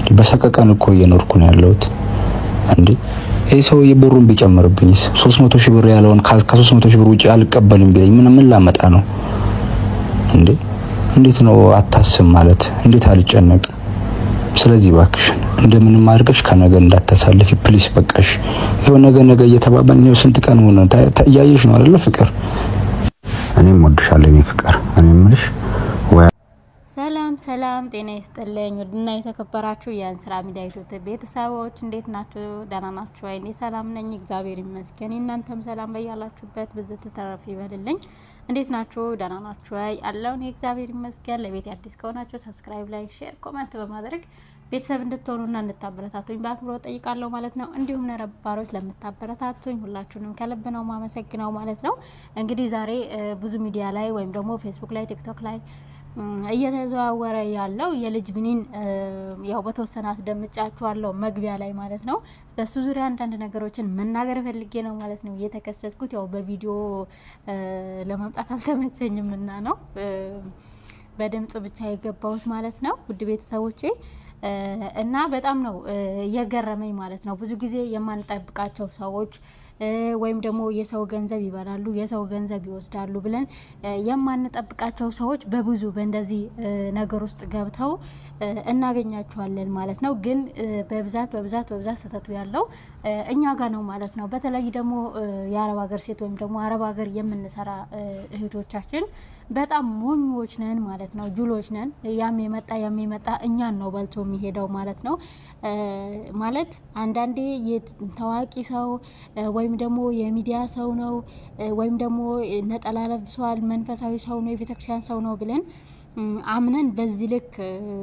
በሰቀቀን እኮ እየኖርኩ ነው ያለሁት። እንዴ ይህ ሰውዬ ብሩን ቢጨምርብኝስ? 300 ሺህ ብር ያለውን ከ300 ሺህ ብር ውጪ አልቀበልም ቢለኝ ምን ምን ላመጣ ነው እንዴ? እንዴት ነው አታስብ ማለት? እንዴት አልጨነቅም? ስለዚህ ባክሽን እንደምንም አድርገሽ ከነገ እንዳታሳልፊ ፕሊስ። በቃሽ። ይኸው ነገ ነገ እየተባባልን ይኸው ስንት ቀን ሆነ። እያየሽ ነው አይደለ ፍቅር? እኔም ወድሻለሁ የኔ ፍቅር። እኔ የምልሽ ሰላም ሰላም፣ ጤና ይስጥልኝ ውድና የተከበራችሁ የእንስራ ሚዲያ ዩቲዩብ ቤተሰቦች እንዴት ናችሁ? ደህና ናችሁ? እኔ ሰላም ነኝ፣ እግዚአብሔር ይመስገን። እናንተም ሰላም በያላችሁበት ብዝት ተረፍ ይበልልኝ። እንዴት ናችሁ? ደህና ናችሁ? አይ አለውን የእግዚአብሔር ይመስገን። ለቤት አዲስ ከሆናችሁ ሰብስክራይብ፣ ላይክ፣ ሼር፣ ኮመንት በማድረግ ቤተሰብ እንድትሆኑና እንድታበረታቱኝ በአክብሮት ጠይቃለሁ ማለት ነው። እንዲሁም ነባሮች ለምታበረታቱኝ ሁላችሁንም ከልብ ነው ማመሰግነው ማለት ነው። እንግዲህ ዛሬ ብዙ ሚዲያ ላይ ወይም ደግሞ ፌስቡክ ላይ ቲክቶክ ላይ እየተዘዋወረ ያለው የልጅ ብኒን ያው በተወሰነ አስደምጫችኋለሁ መግቢያ ላይ ማለት ነው። በሱ ዙሪያ አንዳንድ ነገሮችን መናገር ፈልጌ ነው ማለት ነው የተከሰትኩት። ያው በቪዲዮ ለመምጣት አልተመቸኝም እና ነው በድምጽ ብቻ የገባሁት ማለት ነው። ውድ ቤተሰቦቼ እና በጣም ነው የገረመኝ ማለት ነው። ብዙ ጊዜ የማንጠብቃቸው ሰዎች ወይም ደግሞ የሰው ገንዘብ ይበላሉ፣ የሰው ገንዘብ ይወስዳሉ ብለን የማንጠብቃቸው ሰዎች በብዙ በእንደዚህ ነገር ውስጥ ገብተው እናገኛቸዋለን ማለት ነው። ግን በብዛት በብዛት በብዛት ስህተቱ ያለው እኛ ጋር ነው ማለት ነው። በተለይ ደግሞ የአረብ ሀገር ሴት ወይም ደግሞ አረብ ሀገር የምንሰራ እህቶቻችን በጣም ሞኞች ነን ማለት ነው። ጁሎች ነን። ያም የመጣ ያም የመጣ እኛን ነው በልቶ የሚሄደው ማለት ነው። ማለት አንዳንዴ ታዋቂ ሰው ወይም ደግሞ የሚዲያ ሰው ነው ወይም ደግሞ ነጠላ ለብሷል፣ መንፈሳዊ ሰው ነው፣ የቤተክርስቲያን ሰው ነው ብለን አምነን በዚህ ልክ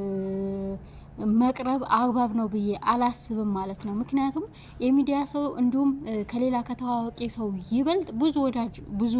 መቅረብ አግባብ ነው ብዬ አላስብም ማለት ነው። ምክንያቱም የሚዲያ ሰው እንዲሁም ከሌላ ከታዋቂ ሰው ይበልጥ ብዙ ወዳጅ ብዙ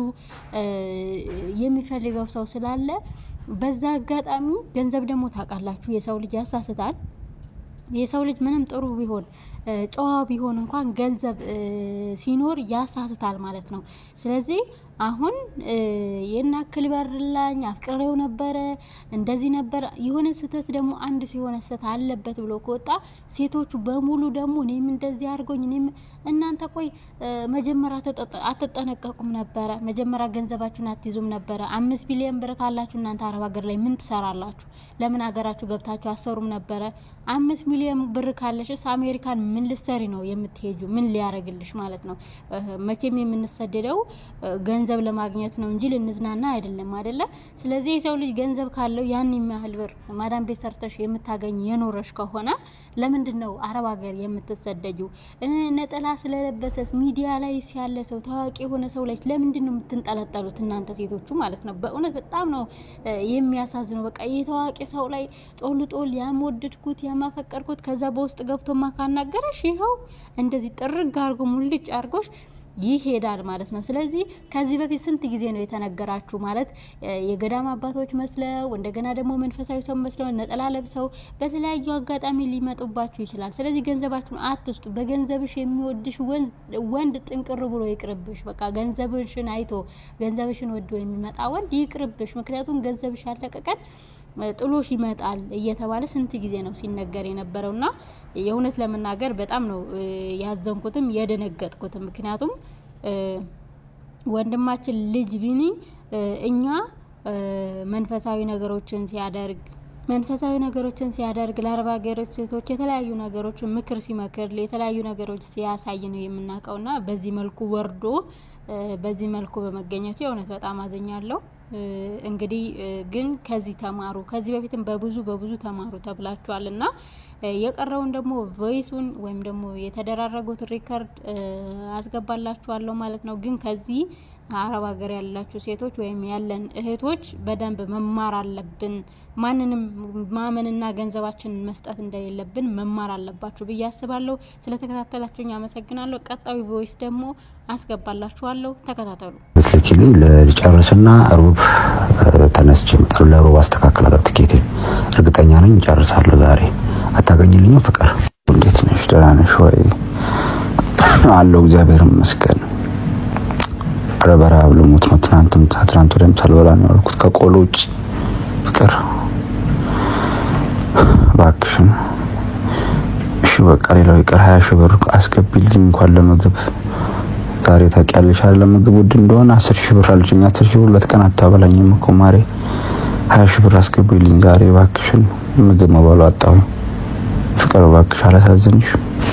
የሚፈልገው ሰው ስላለ በዛ አጋጣሚ ገንዘብ ደግሞ ታውቃላችሁ፣ የሰው ልጅ ያሳስታል። የሰው ልጅ ምንም ጥሩ ቢሆን ጨዋ ቢሆን እንኳን ገንዘብ ሲኖር ያሳስታል ማለት ነው። ስለዚህ አሁን የናክል በርላኝ አፍቅሬው ነበረ እንደዚህ ነበረ የሆነ ስህተት ደግሞ አንድ የሆነ ስህተት አለበት ብሎ ከወጣ ሴቶቹ በሙሉ ደግሞ እኔም እንደዚህ አድርጎኝ እኔም እናንተ ቆይ መጀመሪያ አትጠነቀቁም ነበረ? መጀመሪያ ገንዘባችሁን አትይዙም ነበረ? አምስት ቢሊዮን ብር ካላችሁ እናንተ አረብ ሀገር ላይ ምን ትሰራላችሁ? ለምን ሀገራችሁ ገብታችሁ አሰሩም ነበረ? አምስት ሚሊዮን ብር ካለሽስ አሜሪካን ምን ልሰሪ ነው የምትሄጁ? ምን ሊያደርግልሽ ማለት ነው? መቼም የምንሰደደው ገንዘብ ለማግኘት ነው እንጂ ልንዝናና አይደለም፣ አይደለ? ስለዚህ የሰው ልጅ ገንዘብ ካለው ያን የሚያህል ብር ማዳም ቤት ሰርተሽ የምታገኝ የኖረሽ ከሆነ ለምንድን ነው አረብ ሀገር የምትሰደጁ? ነጠላ ስለለበሰስ ሚዲያ ላይ ያለ ሰው ታዋቂ የሆነ ሰው ላይ ለምንድን ነው የምትንጠለጠሉት እናንተ ሴቶቹ ማለት ነው? በእውነት በጣም ነው የሚያሳዝነው። በቃ የታዋቂ ሰው ላይ ጦል ጦል ያምወደድኩት ያማፈቀርኩት ከዛ በውስጥ ገብቶ ማካናገረሽ ይኸው እንደዚህ ጥርግ አርጎ ሙልጭ አርጎሽ ይሄዳል ማለት ነው። ስለዚህ ከዚህ በፊት ስንት ጊዜ ነው የተነገራችሁ? ማለት የገዳም አባቶች መስለው እንደገና ደግሞ መንፈሳዊ ሰው መስለው ነጠላ ለብሰው በተለያዩ አጋጣሚ ሊመጡባችሁ ይችላል። ስለዚህ ገንዘባችሁን አትስጡ። በገንዘብሽ የሚወድሽ ወንድ ጥንቅር ብሎ ይቅርብሽ። በቃ ገንዘብሽን አይቶ ገንዘብሽን ወዶ የሚመጣ ወንድ ይቅርብሽ። ምክንያቱም ገንዘብሽ ያለቀቀን ጥሎሽ ይመጣል እየተባለ ስንት ጊዜ ነው ሲነገር የነበረው እና የእውነት ለመናገር በጣም ነው ያዘንኩትም የደነገጥኩትም። ምክንያቱም ወንድማችን ልጅ ቢኒ እኛ መንፈሳዊ ነገሮችን ሲያደርግ መንፈሳዊ ነገሮችን ሲያደርግ ለአረብ ሀገሮች ሴቶች የተለያዩ ነገሮችን ምክር ሲመክር የተለያዩ ነገሮች ሲያሳይ ነው የምናውቀውና በዚህ መልኩ ወርዶ በዚህ መልኩ በመገኘቱ የእውነት በጣም አዝኛለሁ። እንግዲህ ግን ከዚህ ተማሩ። ከዚህ በፊትም በብዙ በብዙ ተማሩ ተብላችኋል እና የቀረውን ደግሞ ቮይሱን ወይም ደግሞ የተደራረጉት ሪከርድ አስገባላችኋለሁ ማለት ነው። ግን ከዚህ አረብ ሀገር ያላችሁ ሴቶች ወይም ያለን እህቶች በደንብ መማር አለብን። ማንንም ማመንና ገንዘባችንን መስጠት እንደሌለብን መማር አለባችሁ ብዬ አስባለሁ። ስለተከታተላችሁኝ አመሰግናለሁ። ቀጣዩ ቮይስ ደግሞ አስገባላችኋለሁ። ተከታተሉ። ስልኪልኝ ልጨርስና ሩብ ተነስቼ እመጣለሁ። ለሩብ አስተካክላለሁ ትኬቴን። እርግጠኛ ነኝ እጨርሳለሁ ዛሬ። አታገኝልኝም? ፍቅር እንዴት ነሽ? ደህና ነሽ ወይ? አለሁ እግዚአብሔር ይመስገን። ኧረ በረሀብ ልሞት ነው። ትናንትም ትናንት ወዲያም ሳልበላ ነው ያልኩት ከቆሎ ውጭ። ፍቅር እባክሽን በቃ ሌላው ይቅር፣ ሀያ ሺህ ብር አስገቢልኝ እንኳን ለምግብ ዛሬ ታውቂያለሽ አይደል ለምግብ ውድ እንደሆነ አስር ሺህ ብር አለችኝ። አስር ሺህ ብር ሁለት ቀን አታበላኝም እኮ ማሬ። ሀያ ሺህ ብር አስገቢልኝ ዛሬ እባክሽን፣ ምግብ መባሉ አጣሁኝ። ፍቅር እባክሽ አላሳዝንሽ።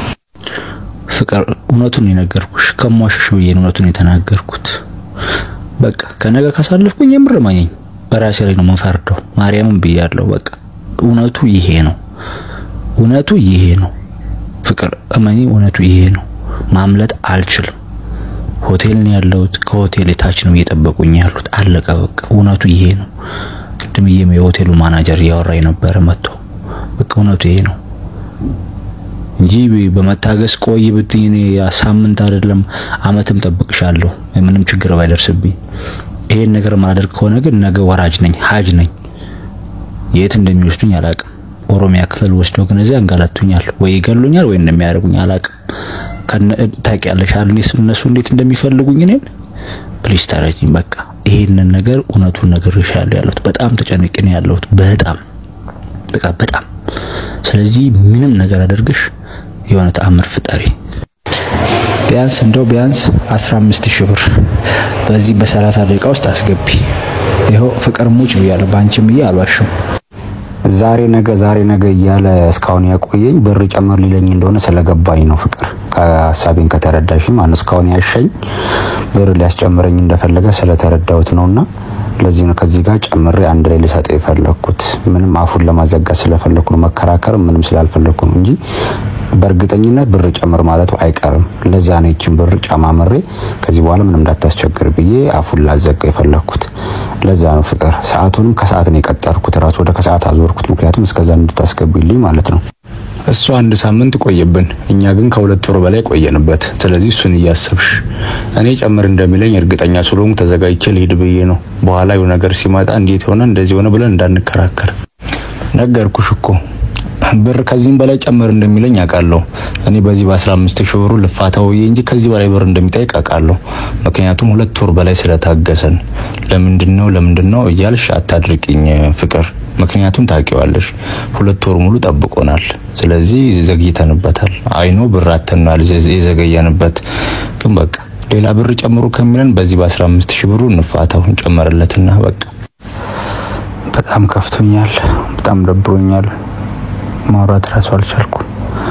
ፍቅር እውነቱን የነገርኩሽ ከሟሽሽ ብዬ ነው እውነቱን የተናገርኩት። በቃ ከነገ ካሳለፍኩኝ የምር ማኘኝ በራሴ ላይ ነው መፈርደው። ማርያምን ብያለሁ። በቃ እውነቱ ይሄ ነው። እውነቱ ይሄ ነው። ፍቅር እመኒ፣ እውነቱ ይሄ ነው። ማምለጥ አልችልም። ሆቴል ነው ያለሁት። ከሆቴል የታች ነው እየጠበቁኝ ያሉት። አለቀ በቃ እውነቱ ይሄ ነው። ቅድምዬም የሆቴሉ ማናጀር እያወራ የነበረ መጥቶ በቃ እውነቱ ይሄ ነው እንጂ በመታገስ ቆይ ብትኝ እኔ ሳምንት አይደለም አመትም ጠብቅሻለሁ ምንም ችግር ባይደርስብኝ። ይሄን ነገር ማድረግ ከሆነ ግን ነገ ወራጅ ነኝ፣ ሀጅ ነኝ። የት እንደሚወስዱኝ አላቅም። ኦሮሚያ ክልል ወስደው ግን እዚያ አንጋላቱኛል፣ ወይ ይገሉኛል፣ ወይ እንደሚያደርጉኝ አላቅም። ታውቂያለሽ አይደል እነሱ እንዴት እንደሚፈልጉኝ እኔን። ፕሊስ ተረጂኝ። በቃ ይሄንን ነገር እውነቱን ነግሬሻለሁ ያለሁት በጣም ተጨንቄ ነው ያለሁት። በጣም በቃ በጣም ስለዚህ ምንም ነገር አደርግሽ የሆነ ተአምር ፍጠሪ። ቢያንስ እንደው ቢያንስ 15 ሺህ ብር በዚህ በ30 ደቂቃ ውስጥ አስገቢ። ይኸው ፍቅር ሙጭ ብያለሁ፣ በአንቺም ብዬ አልዋሽም። ዛሬ ነገ ዛሬ ነገ እያለ እስካሁን ያቆየኝ ብር ጨመር ሊለኝ እንደሆነ ስለገባኝ ነው። ፍቅር ከሀሳቤን ከተረዳሽ ማለት እስካሁን ያሸኝ ብር ሊያስጨምረኝ እንደፈለገ ስለተረዳሁት ነውና ለዚህ ነው ከዚህ ጋር ጨምሬ አንድ ላይ ልሰጠው የፈለኩት። ምንም አፉን ለማዘጋት ስለፈለኩ ነው፣ መከራከር ምንም ስላልፈለኩ ነው እንጂ በእርግጠኝነት ብር ጨምር ማለቱ አይቀርም። ለዛ ነው ይችን ብር ጨማምሬ ከዚህ በኋላ ምንም እንዳታስቸግር ብዬ አፉን ላዘጋው የፈለኩት። ለዛ ነው ፍቅር። ሰዓቱንም ከሰዓት ነው የቀጠርኩት፣ ራሱ ወደ ከሰዓት አዞርኩት። ምክንያቱም እስከዛ እንድታስገቢልኝ ማለት ነው። እሱ አንድ ሳምንት ቆየብን፣ እኛ ግን ከሁለት ወር በላይ ቆየንበት። ስለዚህ እሱን እያሰብሽ እኔ ጨምር እንደሚለኝ እርግጠኛ ስለሆንኩ ተዘጋጅቼ ልሂድ ብዬ ነው። በኋላ የሆነ ነገር ሲመጣ እንዴት ሆነ እንደዚህ ሆነ ብለን እንዳንከራከር ነገርኩሽ እኮ ብር ከዚህም በላይ ጨምር እንደሚለኝ አውቃለሁ። እኔ በዚህ በ15 ሺህ ብሩ ልፋታው እንጂ ከዚህ በላይ ብር እንደሚጠይቅ አውቃለሁ። ምክንያቱም ሁለት ወር በላይ ስለታገሰን። ለምንድን ነው ለምንድን ነው እያልሽ አታድርቂኝ ፍቅር። ምክንያቱም ታውቂዋለሽ፣ ሁለት ወር ሙሉ ጠብቆናል። ስለዚህ ዘግይተንበታል። አይኖ ብር አተናል የዘገየንበት ግን በቃ ሌላ ብር ጨምሩ ከሚለን በዚህ በ15 ሺህ ብሩ እንፋታው እንጨመርለትና በቃ በጣም ከፍቶኛል። በጣም ደብሮኛል። ማውራት ራሱ አልቻልኩም።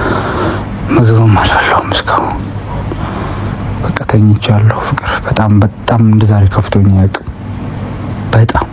ምግብም አልበላሁም እስካሁን። በቃ ተኝቻለሁ። ፍቅር በጣም በጣም እንደዛሬ ከፍቶኝ አያውቅም። በጣም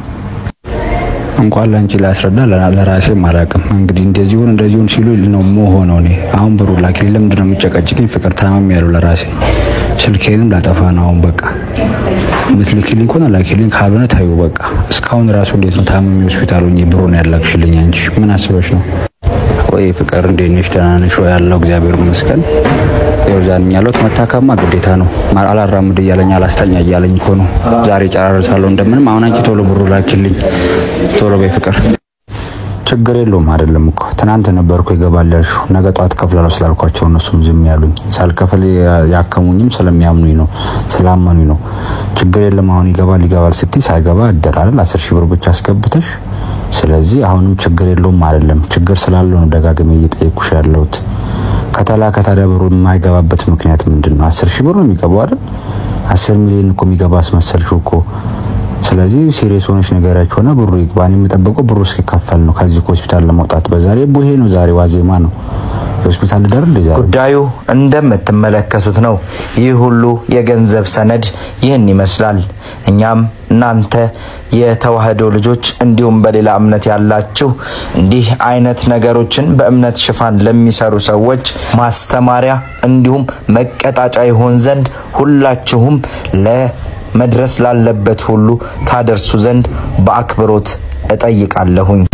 እንኳን ለአንቺ ላስረዳ ለራሴም አላውቅም። እንግዲህ እንደዚሁን እንደዚሁን ሲሉ ነው መሆነው። እኔ አሁን ብሩ ላኪልኝ። ለምንድን ነው የምጨቀጭቅኝ? ፍቅር ታማሚ ያለው ለራሴ ስልኬንም ላጠፋ ነው አሁን። በቃ የምትልኪልኝ ከሆነ ላኪልኝ፣ ካልሆነ ታዩ በቃ። እስካሁን ራሱ እንዴት ነው ታማሚ ሆስፒታል ሆኜ ብሩን ያላክሽልኝ? አንቺ ምን አስበሽ ነው? ወይ ፍቅር እንዴት ነሽ? ደህና ነሽ ወይ? ያለው እግዚአብሔር ይመስገን። ይኸው ዛሬ ያለሁት መታከማ ግዴታ ነው። አላራምድ እያለኝ አላስተኛ እያለኝ እኮ ነው። ዛሬ ጨራርሳለሁ እንደምንም። አሁን አንቺ ቶሎ ብሩ ላኪልኝ ቶሎ በይ ፍቅር። ችግር የለውም አይደለም እኮ ትናንት ነበርኩ ይገባል ያልሽው። ነገ ጠዋት ከፍላለሁ ስላልኳቸው እነሱም ዝም ያሉኝ። ሳልከፍል ያከሙኝም ስለሚያምኑኝ ነው ስላመኑኝ ነው። ችግር የለም አሁን ይገባል ይገባል ስትይ ሳይገባ እደር አይደል አስር ሺህ ብር ብቻ አስገብተሽ ስለዚህ አሁንም ችግር የለውም አይደለም። ችግር ስላለው ነው ደጋግሜ እየጠየኩሽ ያለሁት። ከተላከ ታዲያ ብሩ የማይገባበት ምክንያት ምንድን ነው? አስር ሺህ ብር ነው የሚገባው አይደል? አስር ሚሊዮን እኮ የሚገባ አስመሰልሽው እኮ። ስለዚህ ሲሪየስ ሆነሽ ነገራችሁ ሆነ ብሩ ይግባ። እኔ የምጠብቀው ብሩ እስኪከፈል ነው ከዚህ ከሆስፒታል ለመውጣት። በዛሬ ቡሄ ነው ዛሬ ዋዜማ ነው። የሆስፒታል ደር እንደ ዛሬ ጉዳዩ እንደምትመለከቱት ነው። ይህ ሁሉ የገንዘብ ሰነድ ይህን ይመስላል። እኛም እናንተ የተዋህዶ ልጆች እንዲሁም በሌላ እምነት ያላችሁ እንዲህ አይነት ነገሮችን በእምነት ሽፋን ለሚሰሩ ሰዎች ማስተማሪያ እንዲሁም መቀጣጫ ይሆን ዘንድ ሁላችሁም ለመድረስ ላለበት ሁሉ ታደርሱ ዘንድ በአክብሮት እጠይቃለሁኝ።